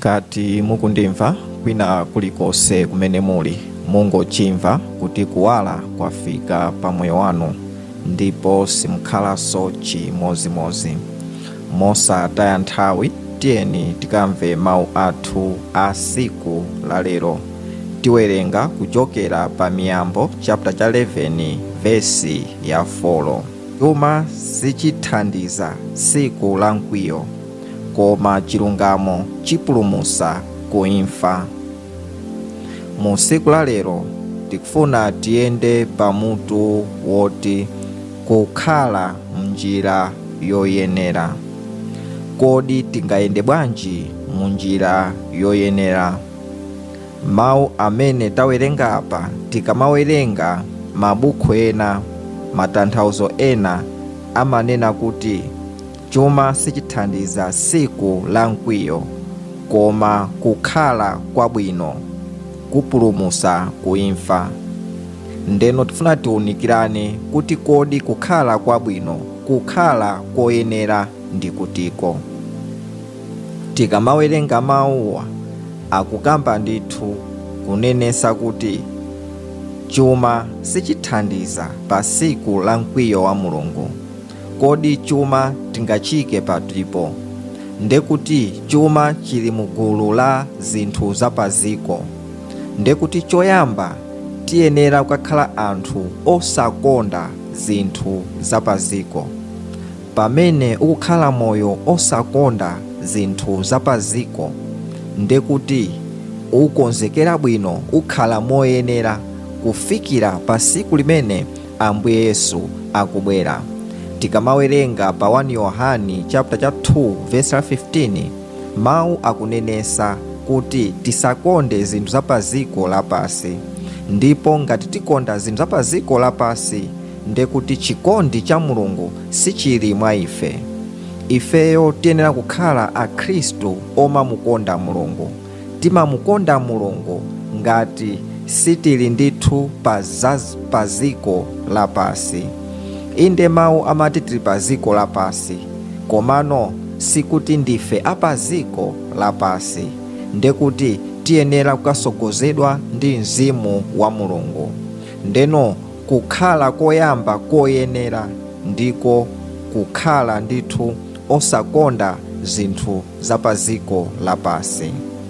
ngati mukundimva kwina kulikonse kumene muli mungochimva kuti kuwala kwafika pa moyo wanu ndipo simukhalanso chimozimozi mosataya nthawi tiyeni tikamve mawu athu a siku la lero tiwerenga kuchokera pa miyambo chapter cha 11 vesi ya 4 chuma sichithandiza siku la mkwiyo koma chilungamo chipulumusa ku imfa mu siku la lero tikufuna tiyende pamutu woti kukhala mnjira yoyenera kodi tingayende bwanji mu njira yoyenera mawu amene tawerenga apa tikamawerenga mabuku ena matanthauzo ena amanena kuti chuma sichithandiza siku la mkwiyo koma kukhala kwabwino kupulumusa ku imfa ndeno tifuna tiwunikirane kuti kodi kukhala kwabwino kukhala koyenera ndi kutiko tikamawerenga mawuwa akukamba ndithu kunenesa kuti chuma sichithandiza pa siku la mkwiyo wa mulungu kodi chuma tingachike patipo ndekuti chuma chili mu gulu la zinthu zapaziko ndekuti choyamba tiyenera kukakhala anthu osakonda zinthu zapaziko pamene ukukhala moyo osakonda zinthu zapaziko ndekuti ukonzekera bwino ukhala moyenera kufikira pa siku limene ambuye yesu akubwera tikamawerenga pa 1 yohani chapter cha 2 verse 15 mawu akunenesa kuti tisakonde zinthu zapaziko lapasi ndipo ngati tikonda zinthu zapaziko lapasi ndekuti chikondi cha mulungu sichili mwa ife ifeyo tiyenera kukhala akhristu omamukonda mulungu timamukonda mulungu ngati sitili ndithu pa paziko lapasi inde mawu amati tili pa ziko lapasi komano sikuti ndife apaziko lapasi ndekuti tiyenera kukasogozedwa ndi mzimu wa mulungu ndeno kukhala koyamba koyenera ndiko kukhala ndithu osakonda zinthu zapaziko lapasi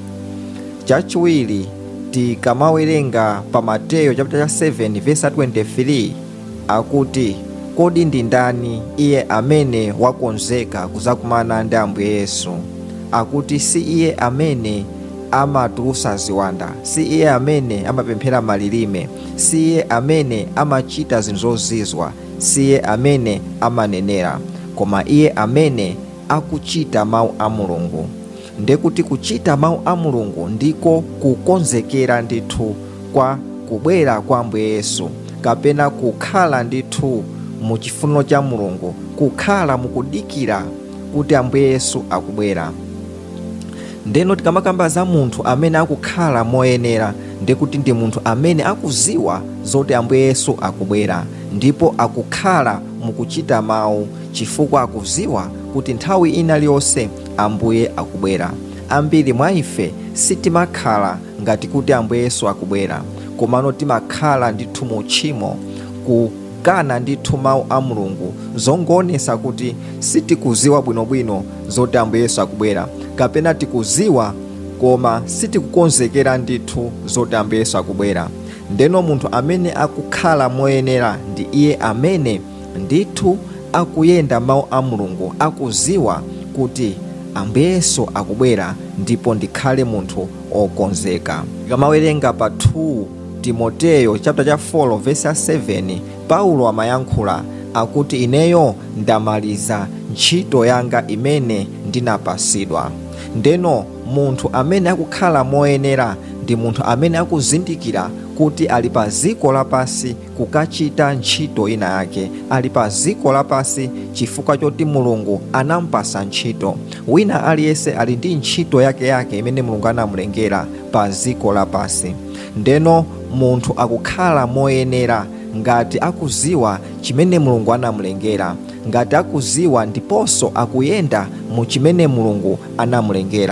chachiwiri tikamawerenga pa mateyo chapter cha 7 verse 23 akuti kodi ndi ndani iye amene wakonzeka kuzakumana ndi ambuye yesu akuti si iye amene amatulusa ziwanda si iye amene amapemphera malilime si iye amene amachita zinthu zozizwa si iye amene amanenera koma iye amene akuchita mawu a mulungu ndekuti kuchita mawu a mulungu ndiko kukonzekera ndithu kwa kubwera kwa ambuye yesu kapena kukhala ndithu mu chifuniro cha mulungu kukhala mukudikira kuti ambuye yesu akubwera ndeno tikamakamba za munthu amene akukhala moyenera ndikuti ndi munthu amene akuziwa zoti ambuye yesu akubwera ndipo akukhala mukuchita mawu chifukwa akuziwa kuti nthawi ina liyonse ambuye akubwera ambiri mwa ife sitimakhala ngati kuti ambuye yesu akubwera komano timakhala ndithu mu tchimo kukana ndithu mawu a mulungu zongoonesa kuti sitikuziwa bwinobwino zoti ambuye yesu akubwera kapena tikuziwa koma sitikukonzekera ndithu zoti ambuye yesu akubwera ndeno munthu amene akukhala moyenera ndi iye amene ndithu akuyenda mawu a mulungu akuziwa kuti ambuye yesu akubwera ndipo ndikhale munthu okonzeka tikamawerenga pa 2 timoteyo chapter cha 4 verse 7 paulo amayankhula akuti ineyo ndamaliza ntchito yanga imene ndinapasidwa ndeno munthu amene akukhala moyenera ndi munthu amene akuzindikira kuti ali pa ziko lapasi kukachita ntchito ina yake ali pa ziko lapasi chifukwa choti mulungu anampasa ntchito wina aliyense ali ndi ntchito yake yake imene mulungu anamulengera pa ziko lapasi ndeno munthu akukhala moyenera ngati akuziwa chimene mulungu anamulengera ngati akuziwa ndiponso akuyenda mu chimene mulungu anamulengera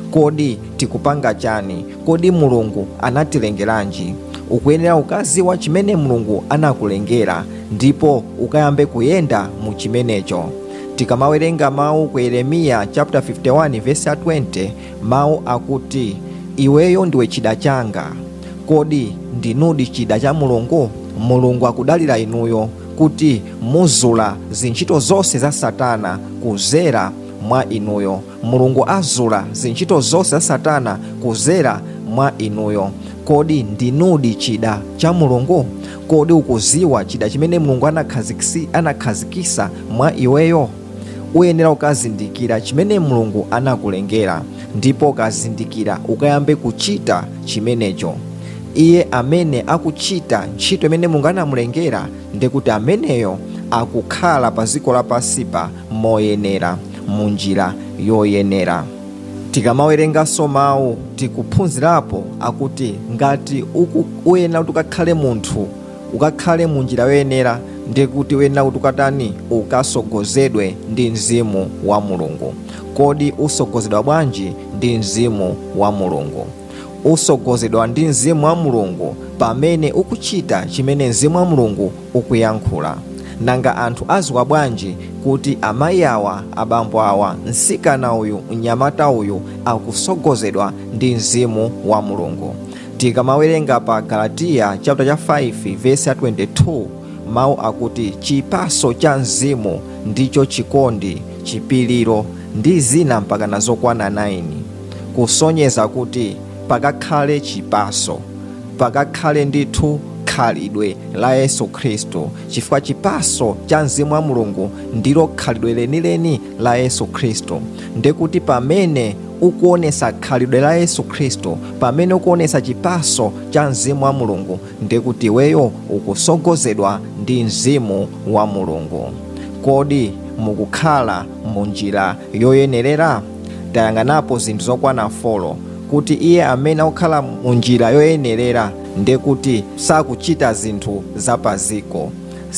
kodi tikupanga chani kodi mulungu anatilengeranji ukuyenera ukaziwa chimene mulungu anakulengera ndipo ukayambe kuyenda mu chimenecho tikamawerenga mawu ku yeremiya chapter 51 verse 20 mawu akuti iweyo ndiwe chida changa kodi ndinudi chida cha mulungu mulungu akudalira inuyo kuti muzula zintchito zonse za satana kuzera mwa inuyo mulungu azula zintchito zonse za satana kuzera mwa inuyo kodi ndinudi chida cha mulungu kodi ukuziwa chida chimene mulungu anakhazikisi- anakhazikisa mwa iweyo uyenera ukazindikira chimene mulungu anakulengera ndipo ukazindikira ukayambe kuchita chimenecho iye amene akuchita ntchito imene mulungu anamulengera ndikuti ameneyo akukhala pa dziko lapasipa moyenera mu njira yoyenera tikamawerenganso mawu tikuphunzirapo akuti ngati uku- uyenera kuti ukakhale munthu ukakhale mu njira yoyenera ndikuti uyenera kuti ukatani ukasogozedwe ndi mzimu wa mulungu kodi usogozedwa bwanji ndi mzimu wa mulungu usogozedwa ndi mzimu wa mulungu pamene ukuchita chimene mzimu wa mulungu ukuyankhula nanga anthu aziwa bwanji kuti amayi awa abambo awa msikana uyu mnyamata uyu akusogozedwa ndi mzimu wa mulungu tikamawerenga pa galatiya chapter cha 5 verse ya 22 mawu akuti chipaso cha mzimu ndicho chikondi chipiliro ndi zina mpaka nazokwana 9 kusonyeza kuti pakakhale chipaso pakakhale ndithu khalidwe la yesu khristu chifukwa chipaso cha mzimu wa mulungu ndilo khalidwe lenileni la yesu khristu ndikuti pamene ukuonesa khalidwe la yesu khristu pamene ukuonesa chipaso cha mzimu wa mulungu ndikuti iweyo ukusogozedwa ndi mzimu wa mulungu kodi mukukhala mu njira yoyenerera tayang'anapo zinthu zokwana folo kuti iye amene akukhala mu njira yoyenerera ndekuti sakuchita zinthu zapaziko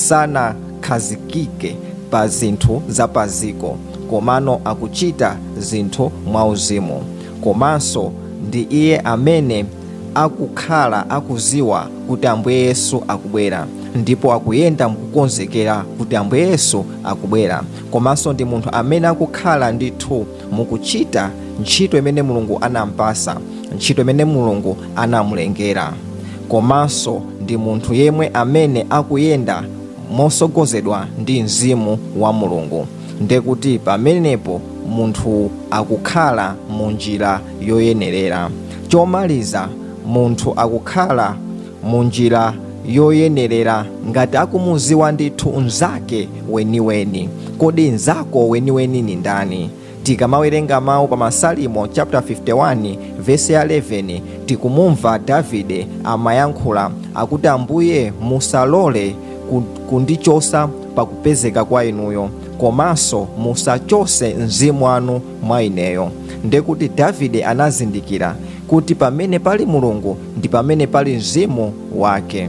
sanakhazikike pa zinthu zapaziko komano akuchita zinthu mwauzimu komanso ndi iye amene akukhala akuziwa kuti ambuye yesu akubwera ndipo akuyenda mukukonzekera kuti ambuye yesu akubwera komanso ndi munthu amene akukhala ndithu mukuchita ntchito imene mulungu anampasa ntchito imene mulungu anamulengera komanso ndi munthu yemwe amene akuyenda mosogozedwa ndi mzimu wa mulungu ndekuti pamenepo munthu akukhala mu njira yoyenerera chomaliza munthu akukhala mu njira yoyenerera ngati akumuziwa ndithu mnzake weniweni kodi mnzako weniweni ni ndani tikamawerenga mawu pa masalimo chapter 51 vesi ya 11 tikumumva davide amayankhula akuti ambuye musalole ku- kundichosa pakupezeka kwa inuyo komanso musachose mzimu wanu mwa ineyo ndekuti davide anazindikira kuti pamene pali mulungu ndi pamene pali mzimu wake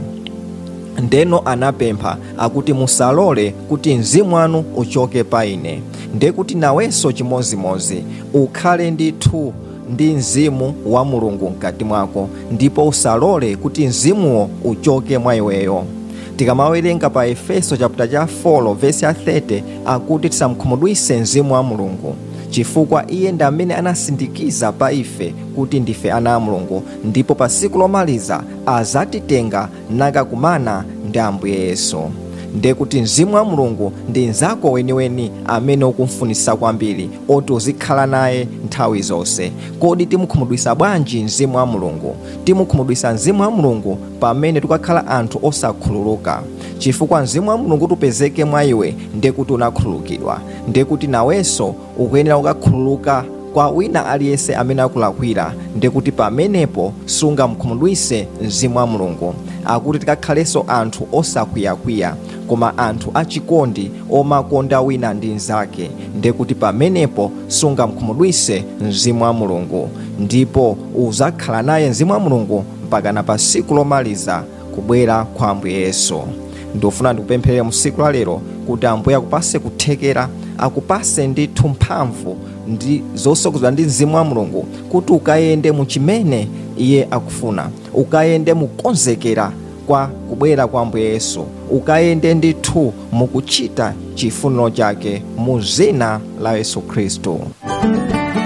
ndeno anapempha akuti musalole kuti mzimu wanu uchoke pa ine ndekuti nawenso chimozimozi ukhale ndithu ndi mzimu wa mulungu mkati mwako ndipo usalole kuti mzimuwo uchoke mwa iweyo tikamawerenga pa efeso chapter cha 4 vesi ya 30 akuti tisamkhumudwise mzimu wa mulungu chifukwa iye ndi amene anasindikiza pa ife kuti ndife ana a mulungu ndipo pa tsiku lomaliza azatitenga nakakumana ndi ambuye yesu ndekuti mzimu wa mulungu ndi mnzako weniweni amene ukumfunisa kwambiri oti uzikhala naye nthawi zonse kodi timukhumudwisa bwanji mzimu wa mulungu timukhumudwisa mzimu wa mulungu pamene tikakhala anthu osakhululuka chifukwa mzimu wa mulungu tupezeke mwa iwe ndekuti unakhululukidwa ndekuti nawenso ukuyenera kukakhululuka kwa wina aliyense amene akulakwira ndekuti pamenepo sungamkhumudwise mzimu wa mulungu akuti tikakhalenso anthu osakwiyakwiya koma anthu achikondi omakonda wina ndi mnzake ndekuti pamenepo sungamkhumudwise mzimu wa mulungu ndipo uzakhala naye mzimu wa mulungu mpakana pa tsiku lomaliza kubwera kwa ambuye yesu ndikufuna ndikupempherere mu tsiku la lero kuti ambuye akupase kuthekera akupase ndithu mphamvu ndi zosogozedwa ndi mzimu wa mulungu kuti ukayende mu chimene iye akufuna ukayende mukonzekera kwa kubwera kwa ambuye yesu ukayende ndithu mukuchita chifuniro chake mu zina la yesu khristu